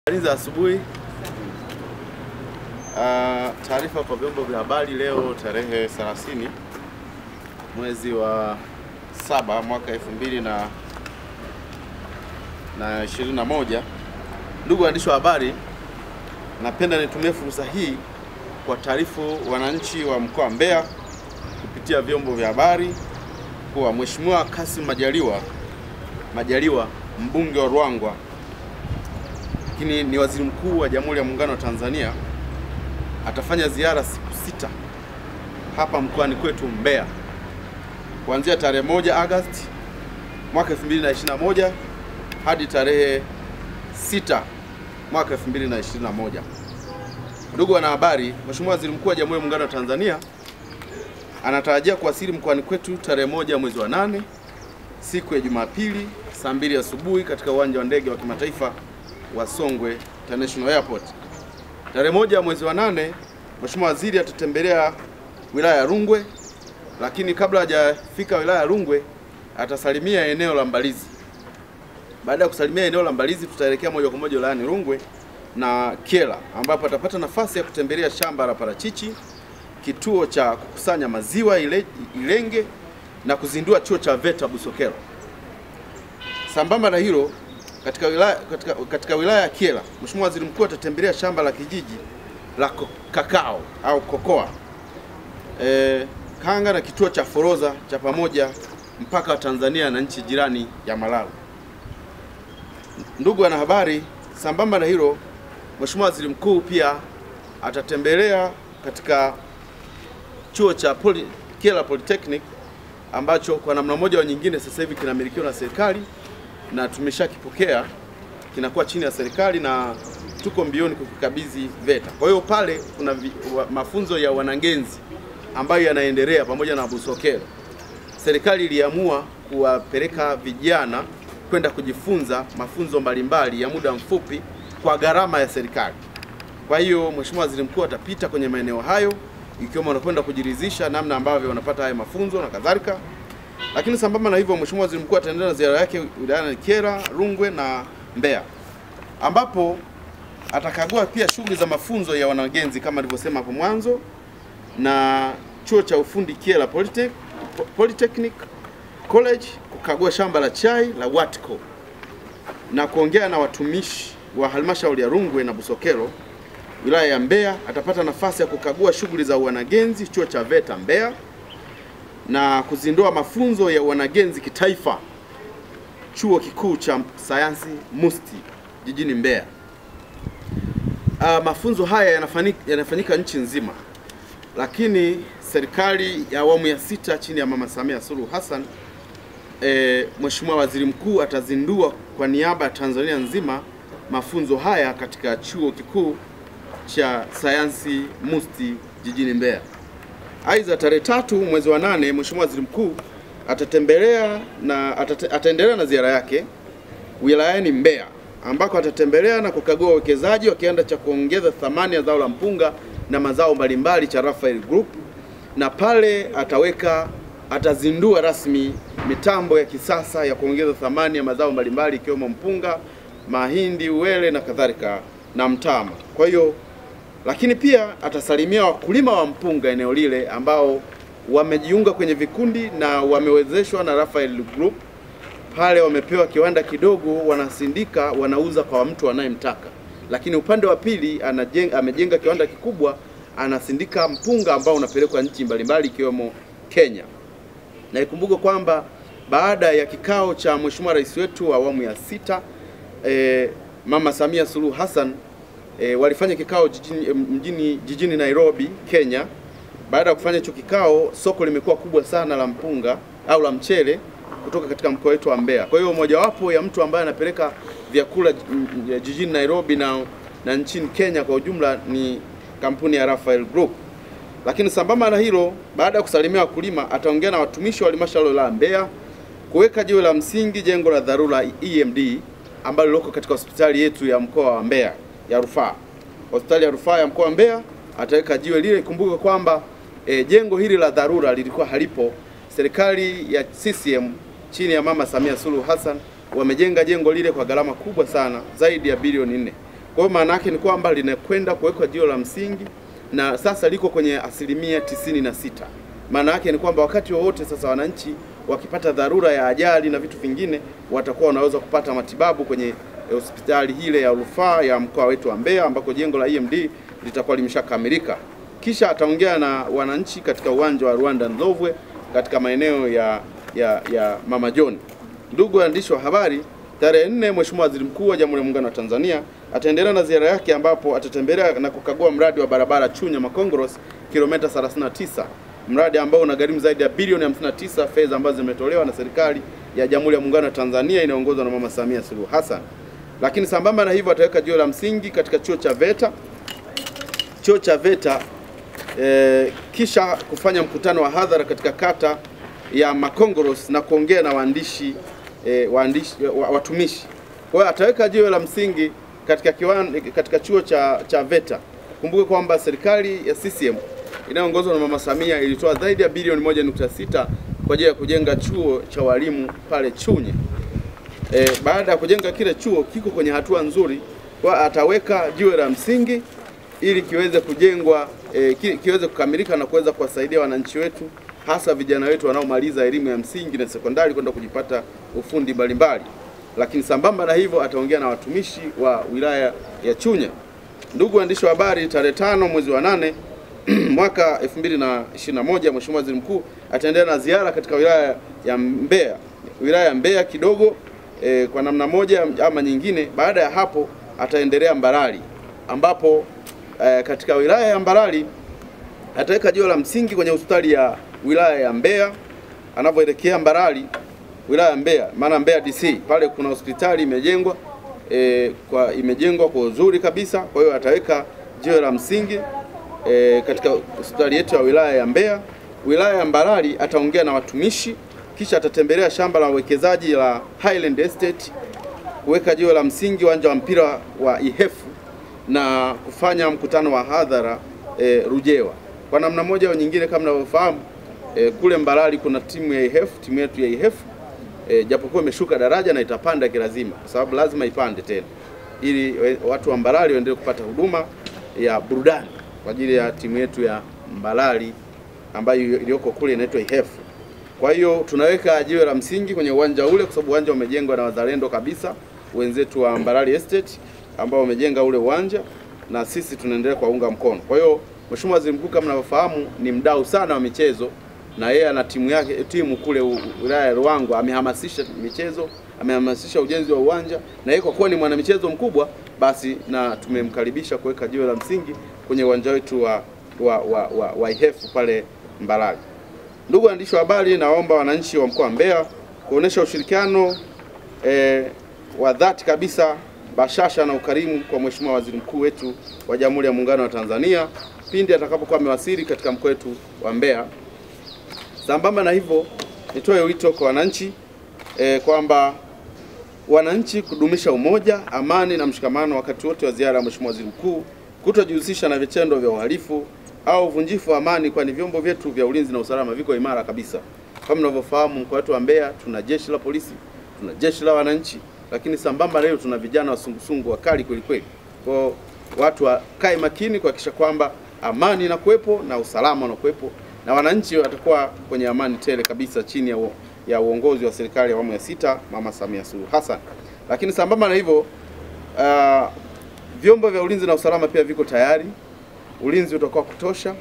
Habari za asubuhi. Uh, taarifa kwa vyombo vya habari leo tarehe 30 mwezi wa saba mwaka 2000 na na 21. Ndugu waandishi wa habari, napenda nitumie fursa hii kwa taarifu wananchi wa mkoa wa Mbeya kupitia vyombo vya habari kuwa Mheshimiwa Kassim Majaliwa Majaliwa mbunge wa Ruangwa lakini ni waziri mkuu wa Jamhuri ya Muungano wa Tanzania atafanya ziara siku sita hapa mkoani kwetu Mbeya kuanzia tarehe moja Agosti mwaka 2021 hadi tarehe sita mwaka 2021. Ndugu wanahabari, Mheshimiwa Waziri Mkuu wa Jamhuri ya Muungano wa Tanzania anatarajia kuwasili mkoani kwetu tarehe moja mwezi wa nane siku ya Jumapili saa mbili asubuhi katika uwanja wa ndege wa kimataifa wa Songwe International Airport. Tarehe moja mwezi wa nane, Mheshimiwa Waziri atatembelea wilaya ya Rungwe, lakini kabla hajafika wilaya ya Rungwe atasalimia eneo la Mbalizi. Baada ya kusalimia eneo la Mbalizi, tutaelekea moja kwa moja wilayani Rungwe na Kyela ambapo atapata nafasi ya kutembelea shamba la parachichi, kituo cha kukusanya maziwa ile, Ilenge na kuzindua chuo cha VETA Busokelo. Sambamba na hilo katika wilaya, katika, katika wilaya ya Kyela, Mheshimiwa Waziri Mkuu atatembelea shamba la kijiji la ko- kakao au kokoa e, Kanga na kituo cha forodha cha pamoja mpaka wa Tanzania na nchi jirani ya Malawi. Ndugu wanahabari, sambamba na hilo, Mheshimiwa Waziri Mkuu pia atatembelea katika chuo cha Poly, Kyela Polytechnic ambacho kwa namna moja au nyingine sasa hivi kinamilikiwa na serikali na tumeshakipokea kinakuwa chini ya serikali na tuko mbioni kukikabidhi VETA. Kwa hiyo pale kuna vi, wa, mafunzo ya wanagenzi ambayo yanaendelea pamoja na Busokelo. Serikali iliamua kuwapeleka vijana kwenda kujifunza mafunzo mbalimbali ya muda mfupi kwa gharama ya serikali. Kwa hiyo Mheshimiwa Waziri Mkuu atapita kwenye maeneo hayo ikiwemo wanakwenda kujiridhisha namna ambavyo wanapata haya mafunzo na kadhalika. Lakini sambamba na hivyo, Mheshimiwa Waziri Mkuu ataendelea na ziara yake wilayani Kyela, Rungwe na Mbeya ambapo atakagua pia shughuli za mafunzo ya wanagenzi kama alivyosema hapo mwanzo na chuo cha ufundi Kyela Polytech, Polytechnic College, kukagua shamba la chai la Watco na kuongea na watumishi wa halmashauri ya Rungwe na Busokelo wilaya ya Mbeya. Atapata nafasi ya kukagua shughuli za wanagenzi chuo cha VETA Mbeya na kuzindua mafunzo ya wanagenzi kitaifa chuo kikuu cha sayansi MUST jijini Mbeya. Uh, mafunzo haya yanafanyika, yanafanyika nchi nzima, lakini serikali ya awamu ya sita chini ya Mama Samia Suluhu Hassan e, Mheshimiwa Waziri Mkuu atazindua kwa niaba ya Tanzania nzima mafunzo haya katika chuo kikuu cha sayansi MUST jijini Mbeya. Aidha, tarehe tatu mwezi wa nane Mheshimiwa Waziri Mkuu atatembelea na atate, ataendelea na ziara yake wilayani Mbeya ambako atatembelea na kukagua uwekezaji wa kiwanda cha kuongeza thamani ya zao la mpunga na mazao mbalimbali cha Raphael Group, na pale ataweka atazindua rasmi mitambo ya kisasa ya kuongeza thamani ya mazao mbalimbali ikiwemo mpunga, mahindi, uwele na kadhalika na mtama. Kwa hiyo lakini pia atasalimia wakulima wa mpunga eneo lile ambao wamejiunga kwenye vikundi na wamewezeshwa na Raphael Group. Pale wamepewa kiwanda kidogo, wanasindika, wanauza kwa mtu anayemtaka. Lakini upande wa pili anajenga, amejenga kiwanda kikubwa, anasindika mpunga ambao unapelekwa nchi mbalimbali ikiwemo Kenya. Na ikumbuke kwamba baada ya kikao cha Mheshimiwa Rais wetu wa awamu ya sita eh, Mama Samia Suluhu Hassan e, walifanya kikao jijini, mjini, jijini Nairobi, Kenya. Baada ya kufanya hicho kikao, soko limekuwa kubwa sana la mpunga au la mchele kutoka katika mkoa wetu wa Mbeya. Kwa hiyo mojawapo ya mtu ambaye anapeleka vyakula jijini Nairobi na, na nchini Kenya kwa ujumla ni kampuni ya Raphael Group. Lakini sambamba na hilo, baada ya kusalimia wakulima, ataongea na watumishi wa halmashauri la Mbeya kuweka jiwe la msingi jengo la dharura EMD ambalo liko katika hospitali yetu ya mkoa wa Mbeya ya rufaa. Hospitali ya rufaa ya mkoa wa Mbeya ataweka jiwe lile. Ikumbuke kwamba e, jengo hili la dharura lilikuwa halipo. Serikali ya CCM chini ya Mama Samia Suluhu Hassan wamejenga jengo lile kwa gharama kubwa sana zaidi ya bilioni nne. Kwa hiyo maana yake ni kwamba linakwenda kuwekwa jiwe la msingi na sasa liko kwenye asilimia tisini na sita. Maana yake ni kwamba wakati wowote sasa wananchi wakipata dharura ya ajali na vitu vingine watakuwa wanaweza kupata matibabu kwenye hospitali hile ya rufaa ya mkoa wetu wa Mbeya ambako jengo la EMD litakuwa limeshakamilika. Kisha ataongea na wananchi katika uwanja wa Rwanda Ndovwe katika maeneo ya, ya, ya Mama John. Ndugu waandishi wa habari, tarehe nne Mheshimiwa Waziri Mkuu wa Jamhuri ya Muungano wa Tanzania ataendelea na ziara yake ambapo atatembelea na kukagua mradi wa barabara Chunya Makongorosi kilomita 39, mradi ambao unagharimu zaidi ya bilioni 59 fedha ambazo zimetolewa na serikali ya Jamhuri ya Muungano wa Tanzania inayoongozwa na Mama Samia Suluhu Hassan. Lakini sambamba na hivyo ataweka jiwe la msingi katika chuo cha VETA chuo cha VETA e, kisha kufanya mkutano wa hadhara katika kata ya Makongoros na kuongea na waandishi e, waandishi wa, watumishi. Kwa hiyo ataweka jiwe la msingi katika kiwan, katika chuo cha, cha VETA. Kumbuke kwamba serikali ya CCM inayoongozwa na Mama Samia ilitoa zaidi ya bilioni 1.6 kwa ajili ya kujenga chuo cha walimu pale Chunya. E, baada ya kujenga kile chuo kiko kwenye hatua nzuri, kwa ataweka jiwe la msingi ili kiweze kujengwa e, ki, kiweze kukamilika na kuweza kuwasaidia wananchi wetu hasa vijana wetu wanaomaliza elimu ya msingi na sekondari kwenda kujipata ufundi mbalimbali. Lakini sambamba na hivyo ataongea na watumishi wa wilaya ya Chunya. Ndugu waandishi wa habari, tarehe tano mwezi wa nane mwaka 2021 Mheshimiwa Waziri Mkuu ataendelea na ziara katika wilaya ya Mbeya, wilaya ya Mbeya kidogo e, kwa namna moja ama nyingine. Baada ya hapo ataendelea Mbarali ambapo e, katika wilaya ya Mbarali ataweka jiwe la msingi kwenye hospitali ya wilaya ya Mbeya anapoelekea Mbarali, wilaya ya Mbeya, maana Mbeya DC pale kuna hospitali imejengwa e, kwa imejengwa kwa uzuri kabisa. Kwa hiyo ataweka jiwe la msingi e, katika hospitali yetu ya wilaya ya Mbeya. Wilaya ya Mbarali ataongea na watumishi, kisha atatembelea shamba la uwekezaji la Highland Estate kuweka jiwe la msingi uwanja wa mpira wa Ihefu na kufanya mkutano wa hadhara e, Rujewa. Kwa namna moja au nyingine, kama mnavyofahamu e, kule Mbarali kuna timu ya Ihefu, timu yetu ya Ihefu e, japokuwa imeshuka daraja na itapanda kilazima, kwa sababu lazima ipande tena ili watu wa Mbarali waendelee kupata huduma ya burudani kwa ajili ya timu yetu ya Mbarali ambayo iliyoko kule inaitwa Ihefu. Kwa hiyo tunaweka jiwe la msingi kwenye uwanja ule, kwa sababu uwanja umejengwa na wazalendo kabisa, wenzetu wa Mbarali Estate ambao wamejenga ule uwanja na sisi tunaendelea kuwaunga mkono. Kwa hiyo Mheshimiwa Waziri Mkuu kama mnavyofahamu ni mdau sana wa michezo na yeye ana timu yake timu kule wilaya ya Ruangwa, amehamasisha michezo, amehamasisha ujenzi wa uwanja, na yeye kwa kuwa ni mwanamichezo mkubwa, basi na tumemkaribisha kuweka jiwe la msingi kwenye uwanja wetu wa, wa, wa, wa, wa Ihefu pale Mbarali. Ndugu waandishi wa habari, naomba wananchi wa mkoa wa Mbeya kuonesha ushirikiano eh, wa dhati kabisa, bashasha na ukarimu kwa Mheshimiwa Waziri Mkuu wetu wa Jamhuri ya Muungano wa Tanzania pindi atakapokuwa amewasili katika mkoa wetu wa Mbeya. Sambamba na hivyo, nitoe wito kwa wananchi eh, kwamba wananchi kudumisha umoja, amani na mshikamano wakati wote wa ziara ya Mheshimiwa Waziri Mkuu, kutojihusisha na vitendo vya uhalifu au uvunjifu wa amani, kwani vyombo vyetu vya ulinzi na usalama viko imara kabisa. Kama mnavyofahamu, mkoa wetu wa Mbeya tuna jeshi la polisi, tuna jeshi la wananchi, lakini sambamba na hiyo tuna vijana wasungusungu wakali kweli kweli. Kwa watu wakae makini kuhakikisha kwamba amani inakuwepo na usalama unakuwepo na wananchi watakuwa kwenye amani tele kabisa chini ya, u, ya uongozi wa serikali ya awamu ya sita Mama Samia Suluhu Hassan. Lakini sambamba na hivyo uh, vyombo vya ulinzi na usalama pia viko tayari, ulinzi utakuwa kutosha.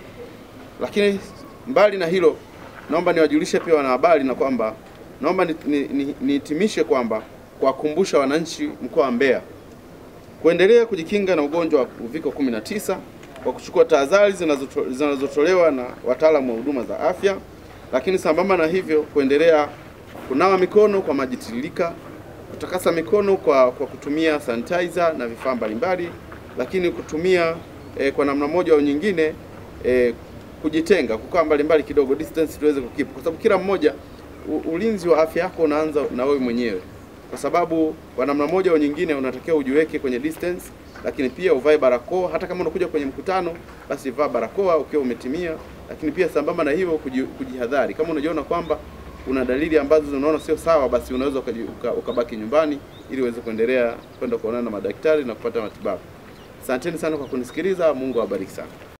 Lakini mbali na hilo, naomba niwajulishe pia wanahabari na kwamba naomba nihitimishe ni, ni, ni kwamba kuwakumbusha wananchi mkoa wa Mbeya kuendelea kujikinga na ugonjwa wa uviko 19 kwa kuchukua tahadhari zinazotolewa na wataalamu wa huduma za afya, lakini sambamba na hivyo kuendelea kunawa mikono kwa maji tiririka, kutakasa mikono kwa, kwa kutumia sanitizer na vifaa mbalimbali, lakini kutumia eh, kwa namna moja au nyingine eh, kujitenga, kukaa mbalimbali kidogo, distance tuweze kukeep, kwa sababu kila mmoja u, ulinzi wa afya yako unaanza na wewe mwenyewe, kwa sababu kwa namna moja au nyingine unatakiwa ujiweke kwenye distance lakini pia uvae barakoa. Hata kama unakuja kwenye mkutano, basi vaa barakoa ukiwa umetimia. Lakini pia sambamba na hivyo kujihadhari, kama unajiona kwamba una dalili ambazo unaona sio sawa, basi unaweza ukabaki nyumbani ili uweze kuendelea kwenda kuonana na madaktari na kupata matibabu. Asanteni sana kwa kunisikiliza. Mungu awabariki sana.